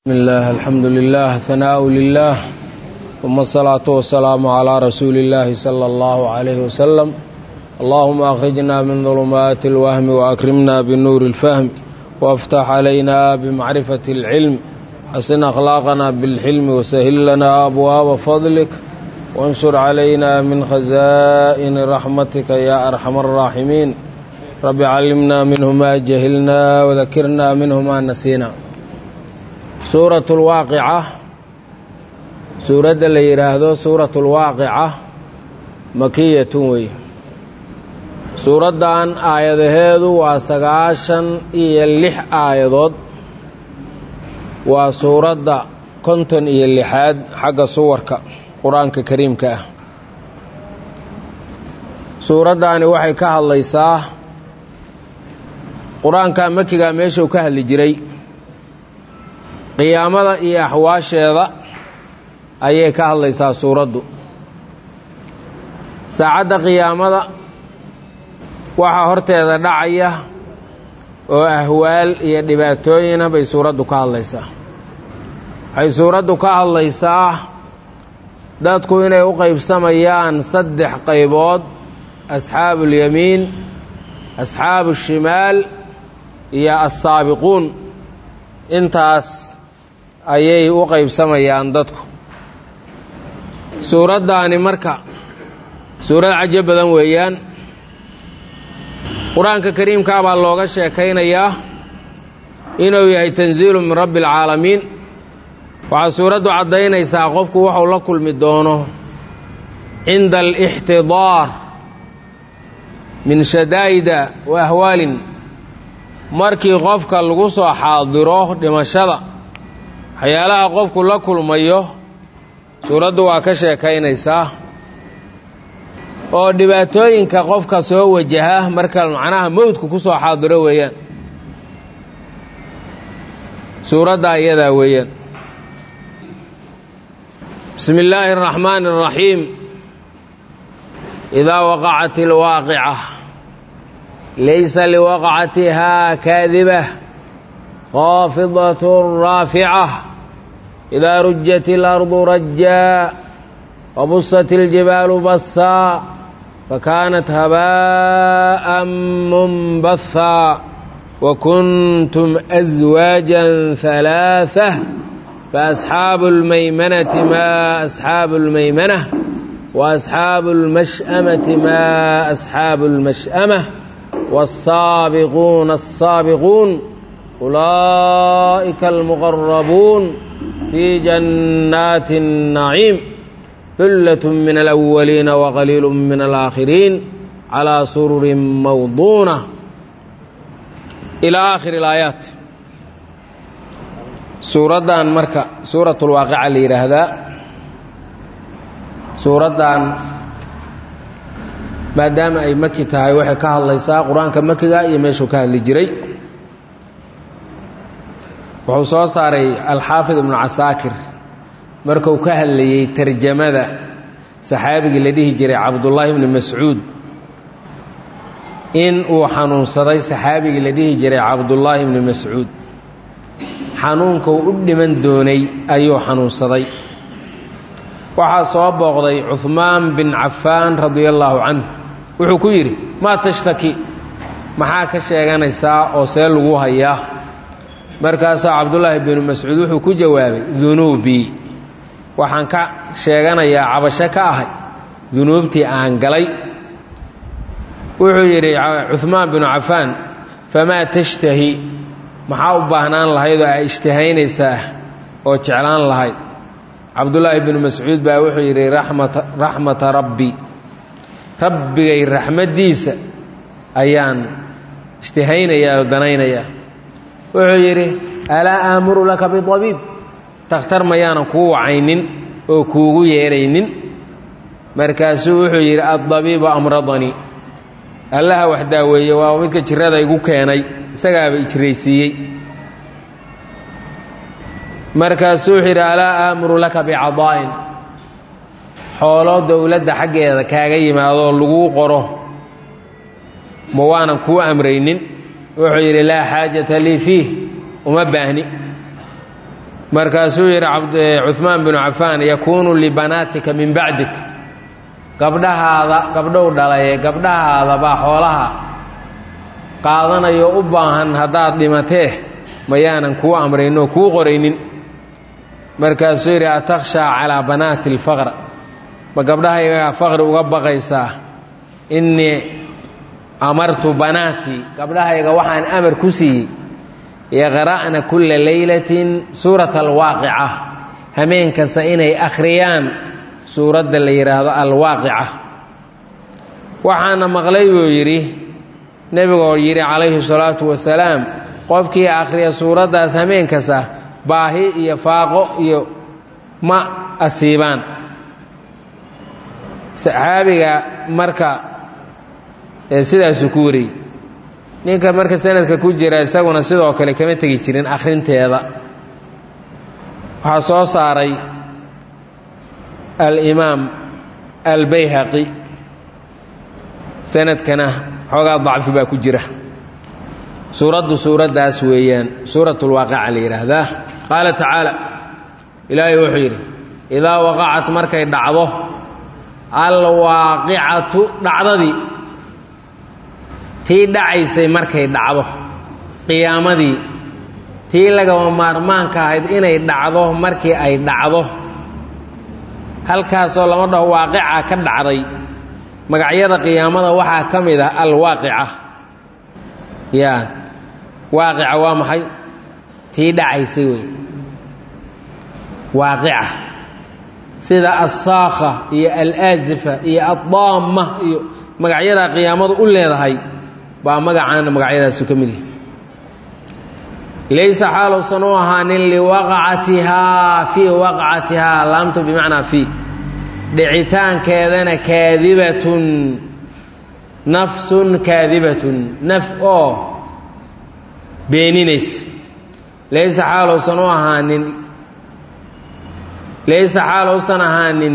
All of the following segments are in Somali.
بسم الله الحمد لله ثناء لله ثم الصلاة والسلام على رسول الله صلى الله عليه وسلم اللهم أخرجنا من ظلمات الوهم وأكرمنا بنور الفهم وافتح علينا بمعرفة العلم حسن أخلاقنا بالحلم وسهل لنا أبواب فضلك وانشر علينا من خزائن رحمتك يا أرحم الراحمين رب علمنا منه ما جهلنا وذكرنا منه ما نسينا suurat lwaaqica suuradda la yidhaahdo suurat lwaaqica makiyatun wey suuraddan aayadaheedu waa sagaashan iyo lix aayadood waa suuradda konton iyo lixaad xagga suwarka qur-aanka kariimka ah suuraddaani waxay ka hadlaysaa qur-aanka makiga meeshuu ka hadli jiray qiyaamada iyo axwaasheeda ayay ka hadlaysaa suuraddu saacadda qiyaamada waxaa horteeda dhacaya oo ahwaal iyo dhibaatooyina bay suuraddu ka hadlaysaa waxay suuraddu ka hadlaysaa dadku inay u qaybsamayaan saddex qaybood asxaabuulyamiin asxaabu shimaal iyo assaabiquun intaas ayay u qaybsamayaan dadku suuraddaani marka suurad cajo badan weeyaan qur-aanka kariimkaa baa looga sheekaynayaa inuu yahay tanziilu min rabbi alcaalamiin waxaa suuraddu caddaynaysaa qofku wuxuu la kulmi doono cinda alixtidaar min shadaa'ida wa ahwaalin markii qofka lagu soo xaadiro dhimashada waxyaalaha qofku la kulmayo suuraddu waa ka sheekaynaysaa oo dhibaatooyinka qofka soo wajaha marka macnaha mowdku ku soo xaadiro weeyaan suuraddaa iyadaa weeyaan bismi illaahi araxmaani araxiim idaa waqacat ilwaaqica laysa liwaqcatihaa kaadiba khaafidaة raaficة إidaa rujat اlarضu rajaa wabusat اljibaalu basaa fakaanat habaaءa munbahaa wakuntum أزwaaجa ثalaaثة faasxaabu اlmaymanati ma asxaabu اlmaymanة waasxaabu اlmash'amati ma asxaabu اlmash'amة wالsaabiquuna الsaabiquun أولئك المقربون في جنات النعيم ثلة من الأولين وقليل من الآخرين على سرر موضونة إلى آخر الآيات suuraddan marka suuraة الwaaqica la yidhaahdaa suuraddan maadaama ay maki tahay waxay ka hadlaysaa qur-aanka makiga iyo meeshuu ka hadli jiray wuxuu soo saaray alxaafid ibnu casaakir markuu ka hadlayey tarjamada saxaabigii la dhihi jiray cabdullaahi ibni mascuud in uu xanuunsaday saxaabigii la dhihi jiray cabdullaahi ibni mascuud xanuunkuu u dhiman doonay ayuu xanuunsaday waxaa soo booqday cuhmaan bin cafaan radia allaahu canhu wuxuu ku yidhi maa tashtaki maxaa ka sheeganaysaa oo see lagu hayaa markaasaa cabdullaahi binu mascuud wuxuu ku jawaabay dunuubii waxaan ka sheeganayaa cabasho ka ahay dunuubtii aan galay wuxuu yidhi cuhmaan binu cafaan famaa tashtahi maxaa u baahnaan lahayd oo aa ishtahaynaysaa oo jeclaan lahayd cabdullaahi binu mascuud baa wuxuu yidhi raxmata rabbi rabbigay raxmaddiisa ayaan ishtahaynayaa oo danaynayaa wuxuu yidhi alaa aamuru laka biabiib takhtar mayaanan kuu wacaynin oo kuugu yeedhaynin markaasuu wuxuu yidhi addabiibu amradanii allaha wax daaweeye waa midka jirada igu keenay isagaaba ijraysiiyey markaasuu wuxuu yidhi alaa aamuru laka bicadaa'in xoolo dowladda xaggeeda kaaga yimaadoo laguu qoro ma waanan kuu amraynin wuxuu yidhi laa xaajata lii fiih uma baahni markaasuu yidhi cuhmaan binu cafaan yakuunu libanaatika min bacdik gabdhahaada gabdhow dhalaye gabdhahaada baa xoolaha qaadanayo u baahan haddaad dhimatee mayaanan kuu amrayno kuu qoraynin markaasuu yidhi atakhshaa calaa banaati alfaqr ma gabdhahaygaa faqri uga baqaysaa innii amartu banaatii gabdhahayga waxaan amar ku siiyey yaqra'na kulla leylatin suurata alwaaqica hameen kasta inay akhriyaan suuradda la yidhaahdo alwaaqica waxaana maqlay buu yidhi nebigoo yidhi calayhi salaatu wasalaam qofkii akhriya suuraddaas hameen kasta baahi iyo faaqo iyo ma asiibaan saxaabiga marka sidaasuu ku wariyey ninka marka sanadka ku jira isaguna sidoo kale kama tegi jirin akhrinteeda waxaa soo saaray alimaam albayhaqi sanadkana xoogaa dacfi baa ku jira suuraddu suuraddaas weeyaan suuratulwaaqica la yidhaahdaa qaala tacaala ilaahay wuxuu yidhi idaa waqacat markay dhacdo alwaaqicatu dhacdadii tii dhacaysay markay dhacdo qiyaamadii tii lagaba maarmaanka ahayd inay dhacdo markii ay dhacdo halkaasoo lama dhaho waaqica ka dhacday magacyada qiyaamada waxaa ka mid ah alwaaqica ya waaqica waa maxay tii dhacaysay wey waaqica sida assaakha iyo alaazifa iyo addaama iyo magacyada qiyaamadu u leedahay baa magacaana magacyadaasu ka mid yahay laysa xaaluusan u ahaanin liwaqcatihaa fii waqcatihaa laamtu bimacnaa fii dhicitaankeedana kaadibatun nafsun kaadibatun naf oo beeninaysa laysa xaaluusan u ahaanin laysa xaaluusan ahaanin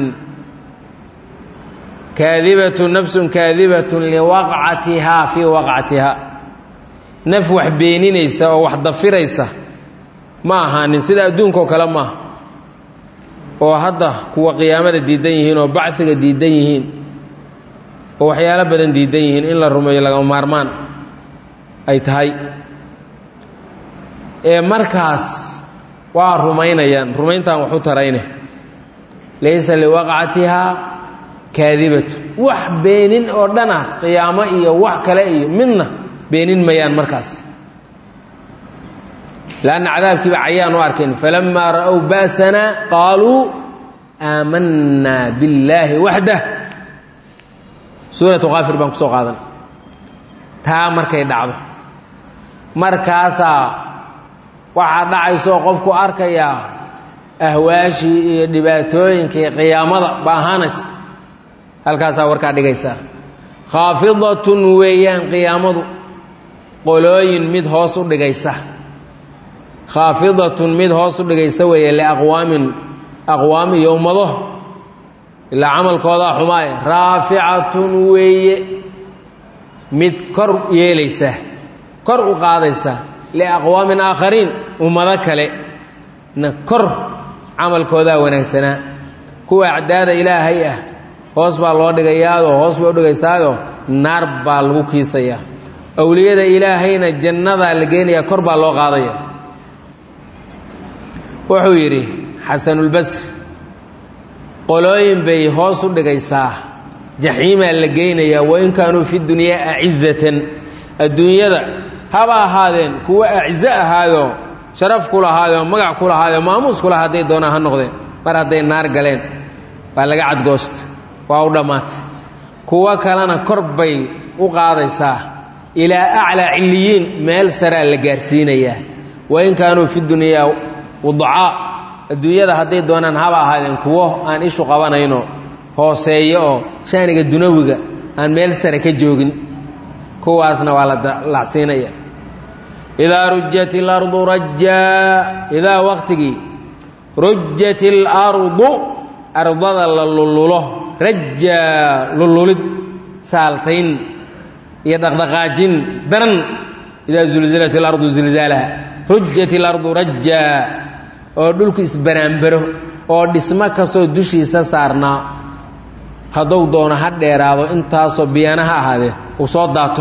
kaadibatun nafsun kaadibatun liwaqcatihaa fii waqcatihaa naf wax beeninaysa oo wax dafiraysa ma ahaanin sida adduunkao kale maaha oo hadda kuwa qiyaamada diidan yihiin oo bachiga diidan yihiin oo waxyaalo badan diidan yihiin in la rumeeyo lagama maarmaan ay tahay ee markaas waa rumaynayaan rumayntaan wax u tarayne laysa liwaqcatihaa kaadibatu wax beenin oo dhan ah qiyaamo iyo wax kale iyo midna beenin mayaan markaas lanna cadaabkiiba cayaan u arkayn falamaa ra'ow ba'sana qaaluu aamanaa billaahi waxdah suuratu kaafir baan ku soo qaadan taa markay dhacdo markaasaa waxaa dhacaysoo qofku arkayaa ahwaashii iyo dhibaatooyinkii qiyaamada ba ahaanays halkaasaa warkaa dhigaysaa khaafidatun weeyaan qiyaamadu qolooyin mid hoos u dhigaysa khaafidatun mid hoos u dhigaysa weeye liaqwaamin aqwaam iyo ummado ilaa camalkoodaa xumaaye raaficatun weeye mid kor yeelaysa kor u qaadaysa liaqwaamin aakhariin ummado kale na kor camalkoodaa wanaagsanaa kuwa acdaada ilaahay ah hoos baa loo dhigayaadoo hoos bay u dhigaysaayoo naar baa lagu kiisayaa awliyada ilaahayna jannadaa la geenayaa kor baa loo qaadaya wuxuu yidhi xasanulbasri qolooyin bay hoos u dhigaysaa jaxiimaa la geynayaa wain kaanuu fi dunyaa acizatan adduunyada haba ahaadeen kuwa acizo ahaadoo sharaf ku lahaadoo magac ku lahaadoo maamuus ku lahaa hadday doonaan ha noqdeen mar hadday naar galeen baa laga cadgoosta waa u dhammaatay kuwo kalena kor bay u qaadaysaa ilaa aclaa cilliyiin meel saraa la gaarsiinayaa wain kaanuu fi dunyaa wudacaa adduunyada hadday doonaan haba ahaadeen kuwo aan ishu qabanayno hooseeyo oo shaaniga dunawiga aan meel sare ka joogin kuwaasna waa la lacsiinaya idaa rujat ilardu rajaa idaa waqtigii rujat ilardu ardada la lululo rajaa lululid saaltayn iyo dhaqdhaqaajin daran idaa zulzilat ilardu zilzaalaha rujat ilardu rajaa oo dhulku isbaraanbaro oo dhismo kastoo dushiisa saarnaa hadduu doono ha dheeraado intaasoo biyana ha ahaadee uu soo daato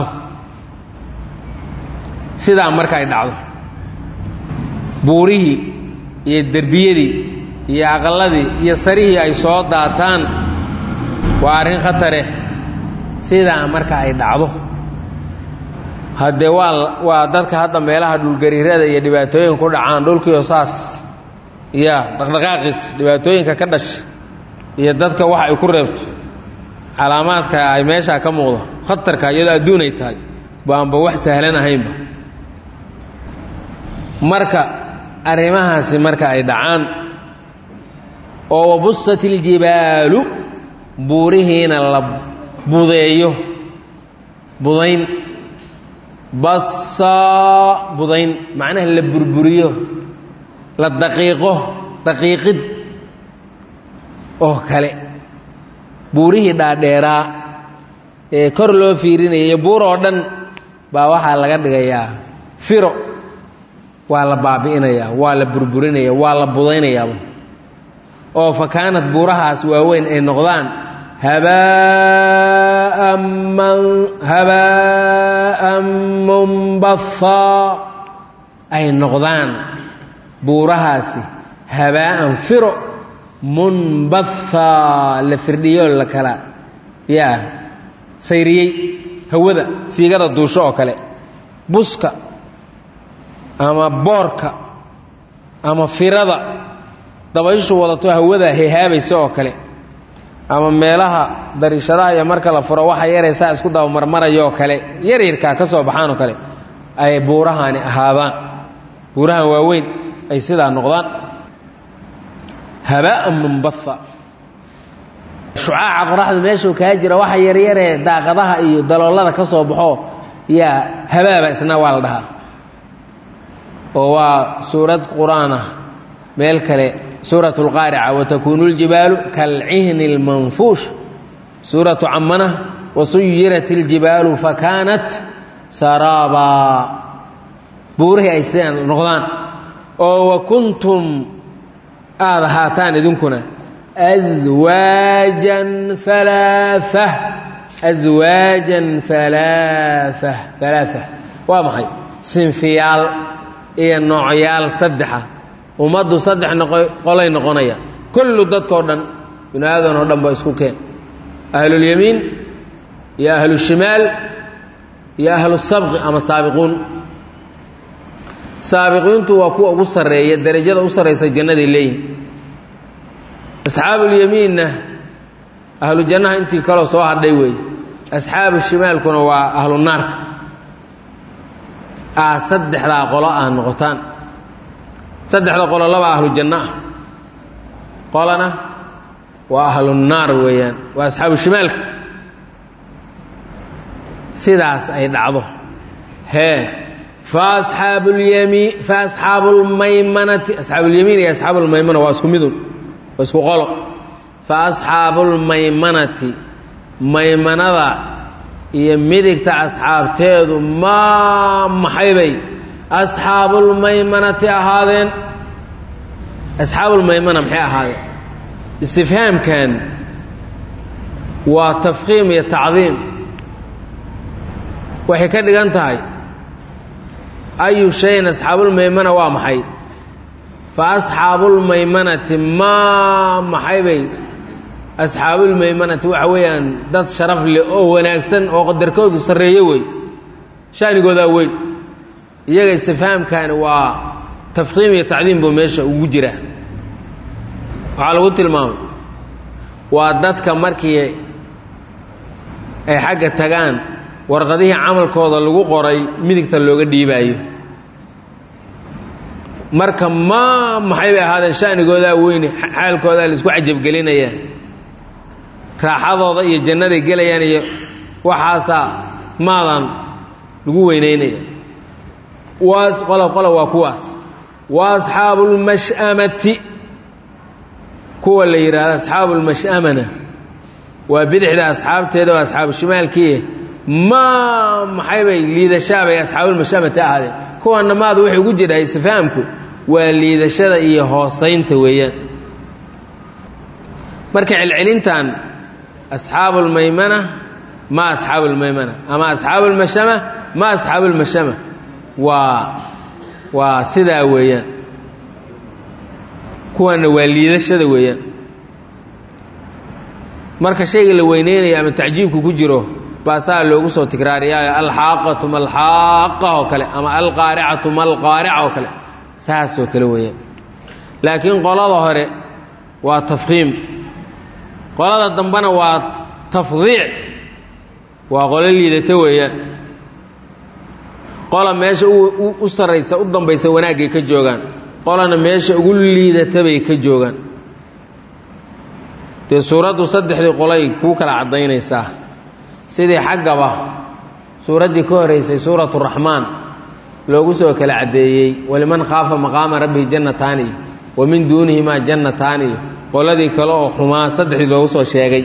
sidaa marka ay dhacdo buurihii iyo derbiyadii iyo aqalladii iyo sarihii ay soo daataan waa arrin khatareh sidaa marka ay dhacdo haddee waa waa dadka hadda meelaha dhulgariirada iyo dhibaatooyinka ku dhacaan dhulkiio saas ya dhaqdhaqaaqiis dhibaatooyinka ka dhasha iyo dadka wax ay ku reebto calaamaadka ay meeshaa ka muuqdo khatarka iyadoo adduunay tahay baanba wax sahlan ahaynba marka arrimahaasi marka ay dhacaan oo wabusat iljibaalu buurihiina la budeeyo budayn basaa budayn macnaha la burburiyo la daqiiqo daqiiqid oo kale buurihii dhaadheeraa ee kor loo fiirinayay buur oo dhan baa waxaa laga dhigayaa firo waa la baabi'inayaa waa la burburinaya waa la budaynayaaba oo fa kaanat buurahaas waaweyn ay noqdaan habaa'an man habaa'an munbathaa ay noqdaan buurahaasi habaa'an firo munbathaa la firdhiyo la kala yaa sayriyey hawada siigada duusho oo kale buska ama boorka ama firada dabayshu wadato hawada hehaabaysa oo kale ama meelaha dariishadaha iyo marka la furo waxa yaraysaa isku dabamarmaraya oo kale yaryarkaa ka soo baxaan oo kale ay buurahaani ahaadaan buurahan waaweyn ay sidaa noqdaan habaa'an munbatha shucaaca qoraxdu meeshuu kaa jira waxa yaryaree daaqadaha iyo daloolada ka soo baxo yaa habaaba isna waa la dhahaa oo waa suurad qur-aan ah meel kale suuratu اlqaarica watakuunu اljibaalu kalcihni اlmanfuush suuratu camana wasuyirat اljibaalu fakaanat saraabaa buurihii ay sidaan noqdaan oo wa kuntum aada ahaataan idinkuna aswaajan alaaثa aswaajan alaaثa alaaثa waa maxay sinfiyaal iyo noocyaal saddexa ummaddu saddex noqo qolay noqonaya kullu dadkao dhan binu aadan oo dhan ba isku keen ahlulyamiin iyo ahlushimaal iyo ahlusabqi ama saabiquun saabiqiintu waa kuwa ugu sarreeya derajada u sarraysa jannaday leeyihin asxaabulyamiinna ahlu jannaha intii kaloo soo hadhay weeye asxaabu shimaalkuna waa ahlu naarka ah saddexdaa qolo ah noqotaan saddexda qolo laba ahlu janno ah qolana waa ahlu naar weeyaan waa asxaabu shimaalka sidaas ay dhacdo hee fa asxaabu lyamiin fa asxaabu lmaymanati asxaabulyamiin iyo asxaabu lmaymana waa isku midun waa isku qolo fa asxaabu lmaymanati maymanada iyo midigta asxaabteedu maa maxaybay asxaabulmaymanati ahaadeen asxaabulmaymana maxay ahaadeen istifhaamkan waa tafkiim iyo tacdiim waxay ka dhigan tahay ayu shayin asxaabulmaymana waa maxay fa asxaabulmaymanati maa maxaybay asxaabulmaymanati waxa weeyaan dad sharaf leh oo wanaagsan oo qadarkoodu sarreeyo wey shaanigoodaa weyn iyaga istifhaamkani waa tafkiim iyo tacdiim buu meesha ugu jiraa waxaa lagu tilmaamay waa dadka markii ay xagga tagaan warqadihii camalkooda lagu qoray midigta looga dhiibaayo marka maa maxay bay ahaadeen shaanigoodaa weyne xaalkoodaa laisku cajabgelinaya raaxadooda iyo jannaday gelayaan iyo waxaasaa maadan lagu weynaynaya waas qolo qolo waa kuwaas wa asxaabu lmash'amati kuwa la yidhaahdo asxaabu lmash'amana waa bidixda asxaabteeda oo asxaabu shimaalkii maa maxay bay liidashaabay asxaabulmashamati ahaadeen kuwana maadu wuxuu ugu jiraa isfahamku waa liidashada iyo hoosaynta weeyaan marka celcelintan asxaabu lmaymana ma asxaabu lmaymana ama asxaabu lmashama ma asxaabu lmashama waa waa sidaa weeyaan kuwaana waa liidashada weeyaan marka shayga la weyneynayo ama tacjiibku ku jiro baasaa loogu soo tikraariyaayo alxaaqatu malxaaqa oo kale ama alqaaricatu malqaarica oo kale saasoo kale weeyaan laakiin qolada hore waa tafkhiim qolada dambena waa tafdiic waa qolo liidata weeyaan qola meesha u sarraysa u dambaysa wanaaggay ka joogaan qolana meesha ugu liidata bay ka joogaan dee suuraddu saddexdii qolay kuu kala caddaynaysaa sidii xaggaba suuraddii ka horraysay suuratu raxmaan loogu soo kala caddeeyey waliman khaafa maqaama rabbihi jannataani iyo wa min duunihimaa jannataani iyo qoladii kale oo xumaa saddexdii loogu soo sheegay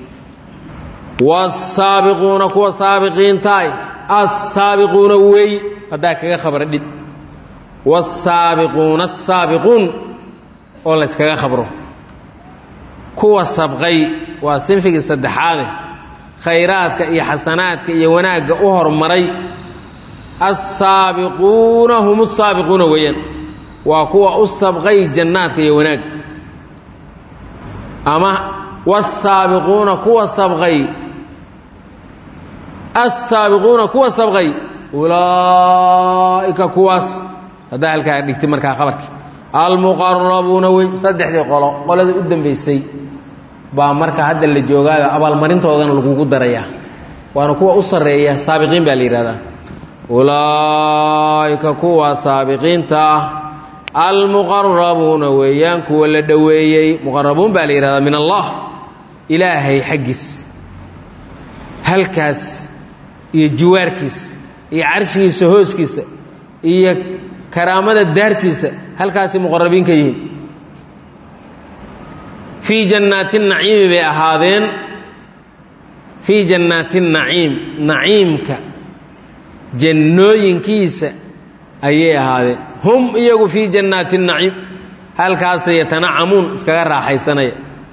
waasaabiquuna kuwa saabiqiintaay assaabiquuna wey haddaa kaga khabra dhid waasaabiquuna asaabiquun oo layskaga khabro kuwa sabqay waa sinfigii saddexaade khayraadka iyo xasanaadka iyo wanaagga u hormaray assaabiquuna hum usaabiquuna weeyaan waa kuwa u sabqay jannaadka iyo wanaagga ama waasaabiquuna kuwa sabqay assaabiquuna kuwa sabqay ulaa'ika kuwaas haddaa halkaa dhigtay markaa khabarkii almuqarabuuna wey saddexdii qolo qoladii u dambaysay baa marka hadda la joogaayo abaalmarintoodana lagugu darayaa waana kuwa u sarreeya saabiqiin baa la yidhahdaa ulaa'ika kuwa saabiqiinta ah almuqarabuuna weeyaan kuwa la dhoweeyey muqarabuun baa la yidhahdaa min allah ilaahay xaggiis halkaas iyo jiwaarkiisa iyo carshigiisa hooskiisa iyo karaamada daartiisa halkaasay muqarabiin ka yihiin fii jannaati naciimi bay ahaadeen fii jannaati naciim naciimka jannooyinkiisa ayay ahaadeen hum iyagu fii jannaati naciim halkaasay yatanacamuun iskaga raaxaysanaya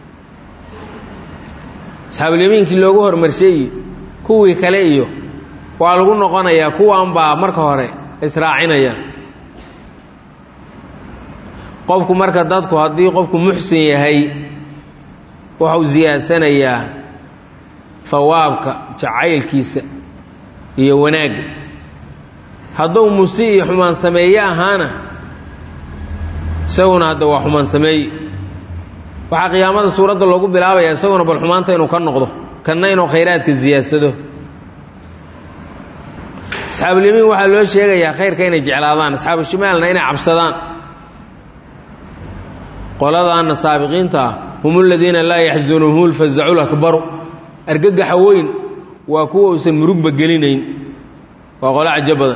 asxaabulyamiinkii loogu hormarshay iyo kuwii kale iyo waa lagu noqonayaa kuwan baa marka hore israacinaya qofku marka dadku haddii qofku muxsin yahay wuxuu siyaadsanayaa hawaabka jacaylkiisa iyo wanaagga hadduu musi iyo xumaan sameeye ahaana isaguna hadda waa xumaan sameeye waxaa qiyaamada suuradda loogu bilaabaya isaguna bal xumaanta inuu ka noqdo kanna inuu khayraadka siyaadsado asxaabulyamiin waxaa loo sheegayaa khayrka inay jeclaadaan asxaabu shimaalna inay cabsadaan qoladaana saabiqiinta ah hum aladiina laa yaxsunuhum lfazacu lakbaru argagaxa weyn waa kuwa uusan murugba gelinayn waa qolo cajo badan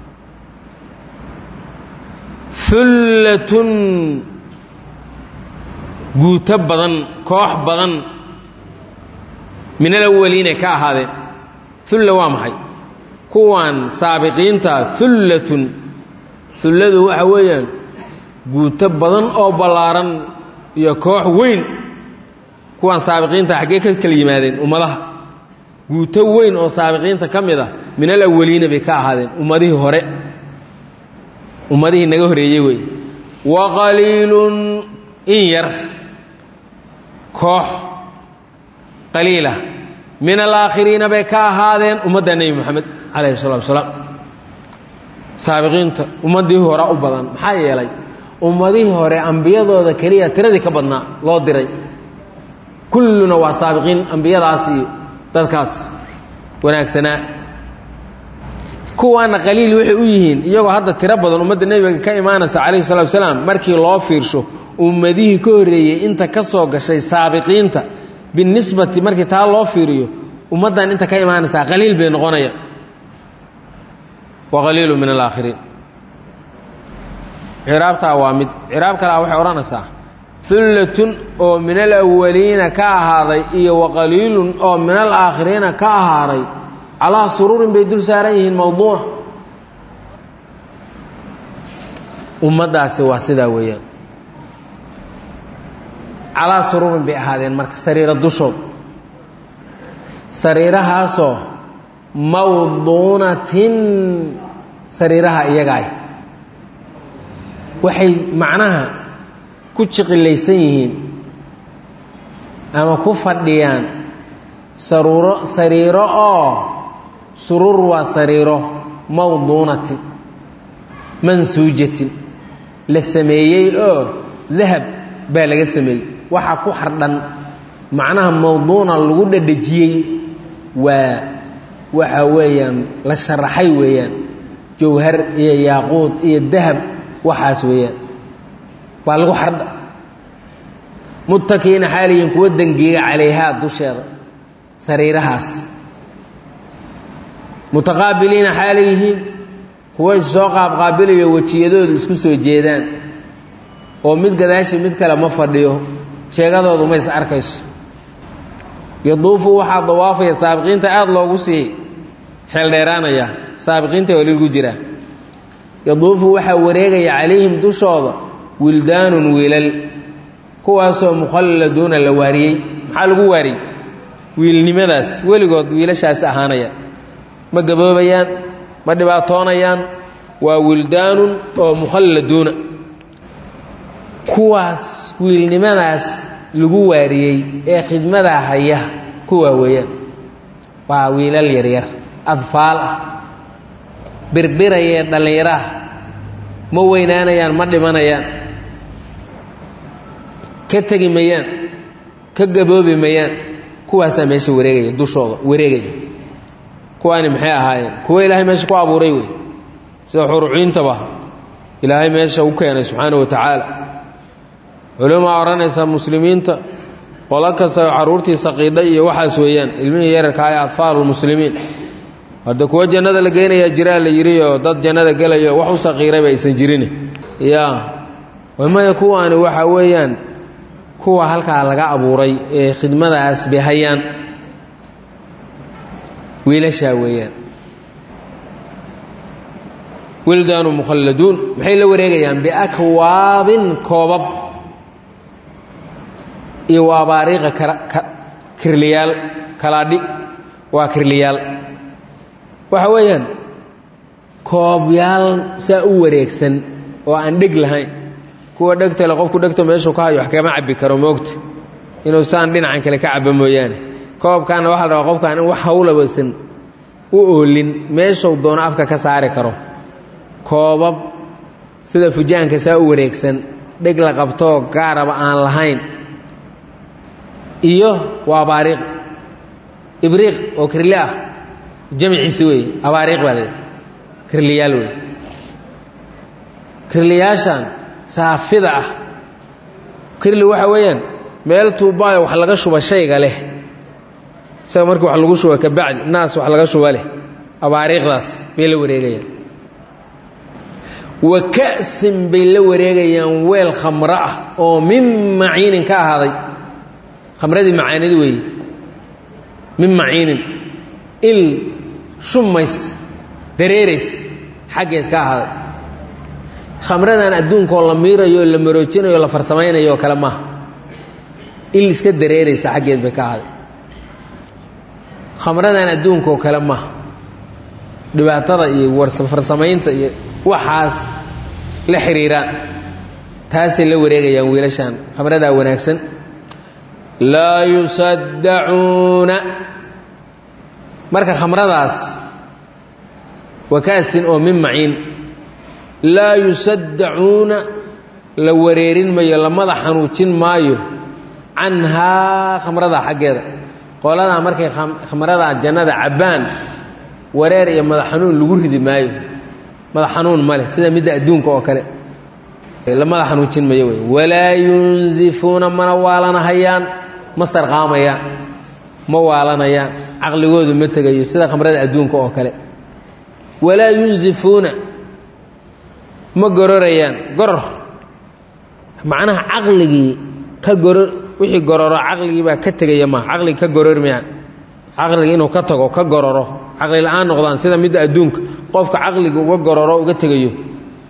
hullatun guuto badan koox badan min alawaliinay ka ahaadeen hulla waa maxay kuwan saabiqiinta hullatun hulladu waxa weeyaan guuto badan oo ballaaran iyo koox weyn kuwan saabiqiinta xaggee ka kala yimaadeen ummadaha guuto weyn oo saabiqiinta ka mid ah min alawaliina bay ka ahaadeen ummadihii hore ummadihii naga horeeyey wey wa qaliilun in yar koox qaliila min alaakhiriina bay ka ahaadeen ummadda nebi moxamed calayhi salatu wasalaam saabiqiinta ummaddii hore u badan maxaa yeelay ummadihii hore ambiyadooda keliya tiradii ka badnaa loo diray kulluna waa saabiqiin ambiyadaas iyo dadkaas wanaagsanaa kuwaana qaliil waxay u yihiin iyagoo hadda tiro badan ummadda nebiga ka imaanaysa calayhi salatu wasalaam markii loo fiirsho ummadihii ka horreeyey inta ka soo gashay saabiqiinta binisbati markii taa loo fiiriyo ummaddan inta ka imaanaysaa qaliil bay noqonayaan wa qaliilu min alaakhiriin ciraabtaa waa mid ciraab kalea waxay odhanaysaa hullatun oo min alawaliina ka ahaaday iyo waqaliilun oo min alaakhiriina ka ahaaday calaa suruurin bay dul saaran yihiin mawduuna ummaddaasi waa sidaa weeyaan calaa suruurin bay ahaadeen marka sariiro dushood sariirahaasoo mawduunatin sariiraha iyagaay waxay macnaha ku jiqilaysan yihiin ama ku fadhiyaan saruuro sariiro oo suruur waa sariiro mawduunatin mansuujatin la sameeyey oo dahab baa laga sameeyey waxaa ku xardhan macnaha mawduuna lagu dhadhejiyey waa waxa weeyaan la sharaxay weeyaan jawhar iyo yaaquud iyo dahab waxaas weeyaan baa lagu xardha muttakiina xaaliyin kuwa dangiiga calayhaa dusheeda sariirahaas mutaqaabiliina xaalay yihiin kuwa issoo qaabqaabilayo wejiyadoodu isku soo jeedaan oo mid gadaashii mid kale ma fadhiyo sheegadoodu ma is arkayso yaduufu waxaa dawaafaya saabiqiinta aada loogu sii xeeldheeraanaya saabiqiinta waa lilgu jiraa yaduufu waxaa wareegaya calayhim dushooda wildaanun wiilal kuwaasoo mukhalladuuna la waariyey maxaa lagu waariyey wiilnimadaas weligood wiilashaasi ahaanaya ma gaboobayaan ma dhibaatoonayaan waa wildaanun oo mukhalladuuna kuwaas wiilnimadaas lagu waariyey ee khidmadaa haya kuwaa weeyaan waa wiilal yaryar adfaal ah birbirayee dhallinyaraah ma weynaanayaan ma dhimanayaan ka tegi mayaan ka gaboobi mayaan kuwaasaa meesha wareegaya dushooda wareegaya kuwaani maxay ahaayeen kuwa ilaahay meesha ku abuuray wey sida xuruciintaba ilaahay meesha u keenay subxaana wa tacaala culimaa odhanaysa muslimiinta qolo kasta carruurtii saqiidha iyo waxaas weeyaan ilmihii yararka ee adfaalulmuslimiin hadda kuwa jannada la geynayaa jiraa la yidhioo dad jannada gelayo wax u saqiirayba aysan jirin ya maya kuwaani waxa weeyaan kuwa halkaa laga abuuray ee khidmadaas bay hayaan wiilashaa weeyaan wildaanu mukhalladuun maxay la wareegayaan biakwaabin koobab iyo waabaariiqa kirliyaal kalaadhi waa kirliyaal waxa weeyaan koobyaal saa u wareegsan oo aan dheg lahayn kuwa dhegtale qofku dhegta meeshuu ka hayo wax kama cabbi karo moogta inuu saan dhinacan kale ka cabbo mooyaane koobkaana waxaa la rabaa qofkaan in wax hawlabasan u oolin meeshuu doono afka ka saari karo koobab sida fujaanka saa u wareegsan dheg la qabtoo gaaraba aan lahayn iyo waa abaariiq ibriiq oo kirli ah jamciisi wey abaariiq baa leedahay kirliyaal wey kirliyaashan saafida ah kirli waxa weeyaan meel tuubaayo wax laga shuba shayga leh isaga markii wax lagu shuba kabacdi naas wax laga shuba leh abaariiqdaas bay la wareegayaan wa ka'sin bay la wareegayaan weel khamro ah oo min maciinin ka ahaaday khamradii macaanid weeye min maciinin il shummays dareerays xaggeed ka ahaaday khamradan adduunkaoo la miirayo la maroojinayo la farsamaynayo kale maaha il iska dareeraysa xaggeed bay ka ahaaday khamradan adduunkaoo kale maaha dhibaatada iyo warfarsamaynta iyo waxaas la xiriiraan taasay la wareegayaan wiilashaan khamradaa wanaagsan laa yusaddacuuna marka khamradaas wakaasin oo min maciin laa yusaddacuuna la wareerin mayo lamada xanuujin maayo canhaa khamradaa xaggeeda qoladaa markay khamradaa jannada cabbaan wareer iyo madax xanuun lagu ridi maayo madax xanuun ma leh sida midda adduunka oo kale lamada xanuujin mayo wey walaa yunzifuuna mana waalanahayaan ma sarqaamayaan ma waalanayaan caqligoodu ma tegayo sida khamrada adduunka oo kale walaa yunzifuuna ma gororayaan goror macnaha caqligii ka goror wixii gororo caqligii baa ka tegaya ma caqligi ka gorormayaan caqligi inuu ka tago ka gororo caqli la-aan noqdaan sida midda adduunka qofka caqliga uga gororo uga tegayo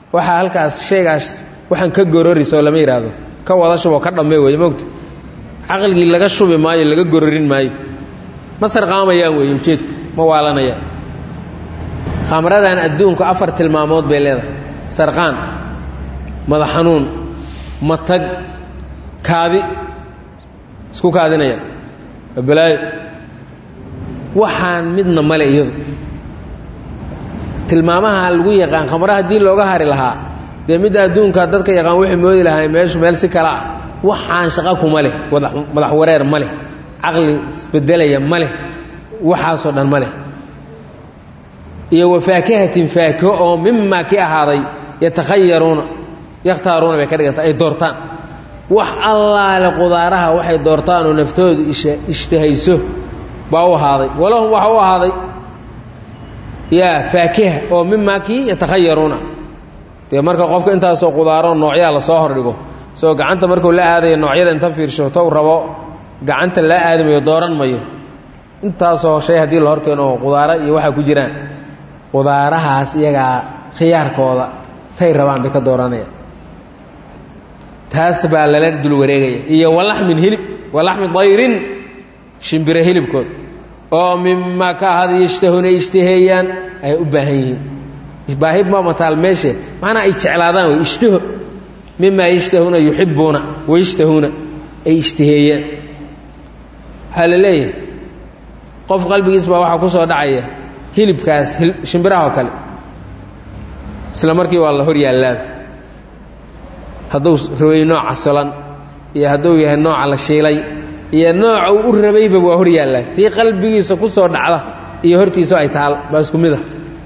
waxaa halkaas shaygaas waxaan ka gororiso lama yidhaahdo ka wada shuboo ka dhamme weeye mogta caqligii laga shubi maayo laga gororin maayo ma sarqaamayaan weeye ujeedku ma waalanayaan khamradan adduunku afar tilmaamood bay leedahay sarqaan madax xanuun matag kaadi isku kaadinaya balaayo waxaan midna male iyadu tilmaamaha lagu yaqaan khamra haddii looga hari lahaa dee midda adduunka dadka yaqaan waxay moodi lahay meeshu meel si kale ah waxaan shaqo kuma leh madax wareer ma leh caqli isbedelaya ma leh waxaasoo dhan ma leh iyo wafaakihatin faakiho oo mimaa ki ahaaday yatakhayaruuna yakhtaaruuna bay ka dhiganta ay doortaan wax allaale qudaaraha waxay doortaan oo naftoodu ishtahayso baa u ahaaday walahum waxa u ahaaday yaa faakiha oo mimaa kii yatakhayaruuna dee marka qofka intaasoo qudaaro noocyaa lasoo hordhigo soo gacanta markuu la aadayo noocyada inta fiirsho tow rabo gacanta la aadamayo dooran mayo intaasoo shay haddii la horkeeno oo qudaaro iyo waxaa ku jiraan qudaarahaas iyagaa khiyaarkooda tay rabaan bay ka dooranayaan taas baa lala dul wareegaya iyo walaxmin hilib walaxmi dayrin shimbire hilibkood oo mimaa ka ahada yashtahuna ishtaheeyaan ay u baahan yihiin baahi ma mataal meeshe macnaa ay jeclaadaan wey ishtaho mimaa yashtahuuna yuxibuuna wayashtahuuna ay ishtaheeyaan waxaa la leeyahay qof qalbigiis baa waxaa ku soo dhacaya hilibkaas shimbiraha oo kale isla markii waa la hor yaallaaba hadduu rabay nooca solan iyo hadduu yahay nooca la shiilay iyo nooca uu u rabayba waa hor yaallaa tii qalbigiisa ku soo dhacda iyo hortiisa ay taal baa isku mid ah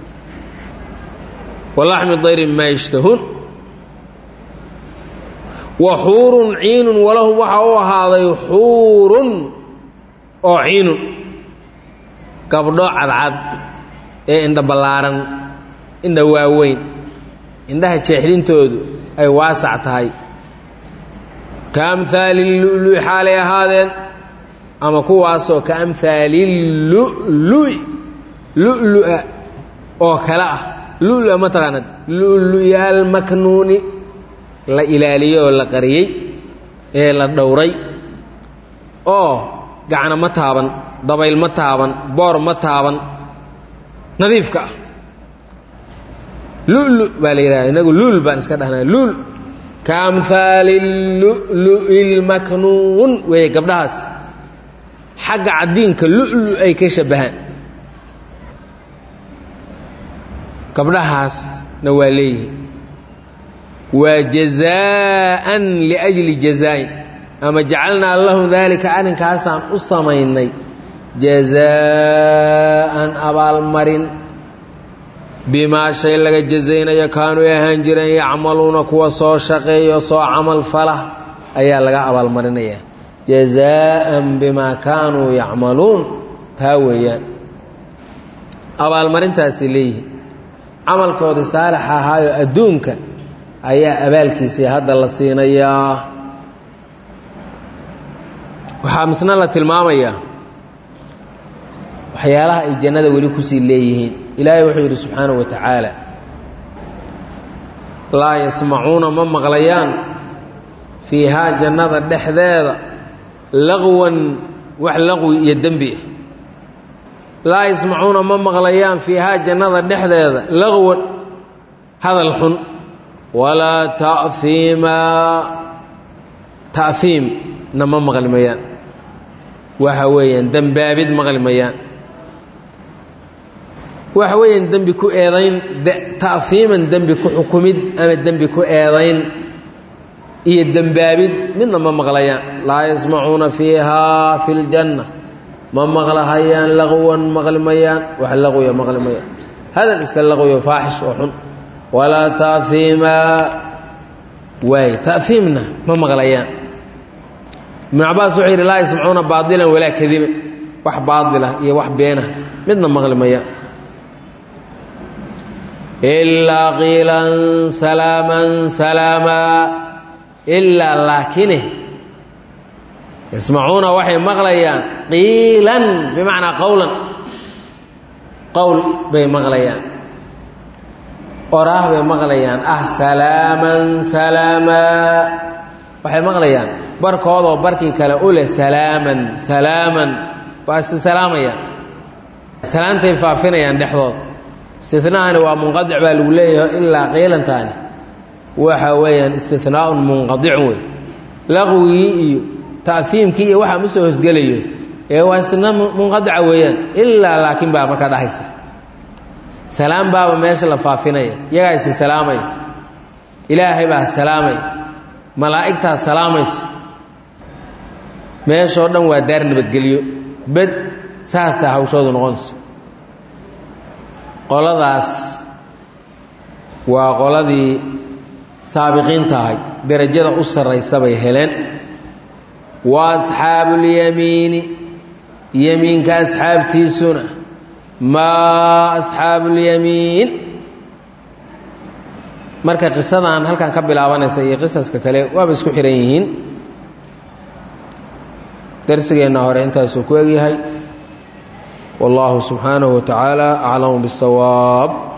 walaxmi dayrin maa yashtahuun wa xuurun ciinun walahum waxaa u ahaaday xuurun oo ciinun gabdho cadcad ee indha ballaaran indha waaweyn indhaha jeexdintoodu ay waasac tahay ka amhaali lulu'i xaalay ahaadeen ama kuwaasoo ka amhaali lulu'i lulu'a oo kale ah lulua ma taqaanad lulu'yaal maknuuni la ilaaliyey oo la qariyey ee la dhowray oo gacna ma taaban dabayl ma taaban boor ma taaban nadiifka ah lulu baa la yidhahda inagu luul baan iska dhahnaa luul ka amhaali lulu'i lmaknuun weeye gabdhahaas xagga caddiinka lulu ay ka shabbahaan gabdhahaasna waa leeyihin waa jazaa'an liajli jazaa'in ama jacalnaa lahum daalika arrinkaasaan u samaynay jazaa'an abaalmarin bimaa shay laga jazaynayo kaanuu ahaan jireen yacmaluuna kuwa soo shaqeeyo soo camal fala ayaa laga abaalmarinayaa jazaa'an bimaa kaanuu yacmaluun taa weeyaan abaalmarintaasi leeyihin camalkoodii saalixa ahaayo adduunka ayaa abaalkiisii hadda la siinayaa waxaa misna la tilmaamayaa waxyaalaha ay jannada weli kusii leeyihiin ilaahay wuxuu yidhi subxaanahu wa tacaala laa yasmacuuna ma maqlayaan fiihaa jannada dhexdeeda laqwan wax laqwi iyo dembi ah laa yasmacuuna ma maqlayaan fiihaa jannada dhexdeeda laqwan hadal xun walaa ta'iima ta'iimna ma maqli mayaan waxa weeyaan dembaabid maqli mayaan waxa weeyaan dembi ku eedayn ta'iiman dembi ku xukumid ama dembi ku eedayn iyo dembaabid midna ma maqlayaan laa yasmacuuna fiihaa fi ljanna ma maqlahayaan laqwan maqli mayaan wax laqwiya maqli mayaan hadal iska laqwiyo faaxish oo xun walaa ta'iima waay ta'iimna ma maqlayaan ibnu cabaas wuxuu yidhi laa yasmacuuna baadilan walaa kadiban wax baadilah iyo wax beenah midna maqli mayaan ilaa qiilan salaaman salaamaa ilaa laakine yasmacuuna waxay maqlayaan qiilan bimacnaa qowlan qowl bay maqlayaan oraah bay maqlayaan ah salaaman salaamaa waxay maqlayaan barkoodoo barkii kale u leh salaaman salaaman waa is salaamayaan salaantay faafinayaan dhexdood istinahani waa munqadic baa lagu leeyahay ilaa qiilantaani waxa weeyaan istinaaun munqadicun wey laqwigii iyo ta'fiimkii iyo waxaa ma soo hosgelayo ee waa istina munqadica weeyaan ilaa laakiin baa markaa dhahaysa salaam baaba meesha la faafinaya iyagaa isi salaamaya ilaahay baa salaamaya malaa'igtaa salaamaysa meeshoo dhan waa daar nabadgelyo bed saasaa hawshoodu noqonaysa qoladaas waa qoladii saabiqiinta ahayd derajada u sarraysa bay heleen wa asxaabuulyamiini yemiinka asxaabtiisuna maa asxaabuulyamiin marka qisadan halkan ka bilaabanaysa iyo qisaska kale waaba isku xihan yihiin darsigeenna hore intaasuu ku egyahay والله سبحانه وتعالى أعلم بالصواب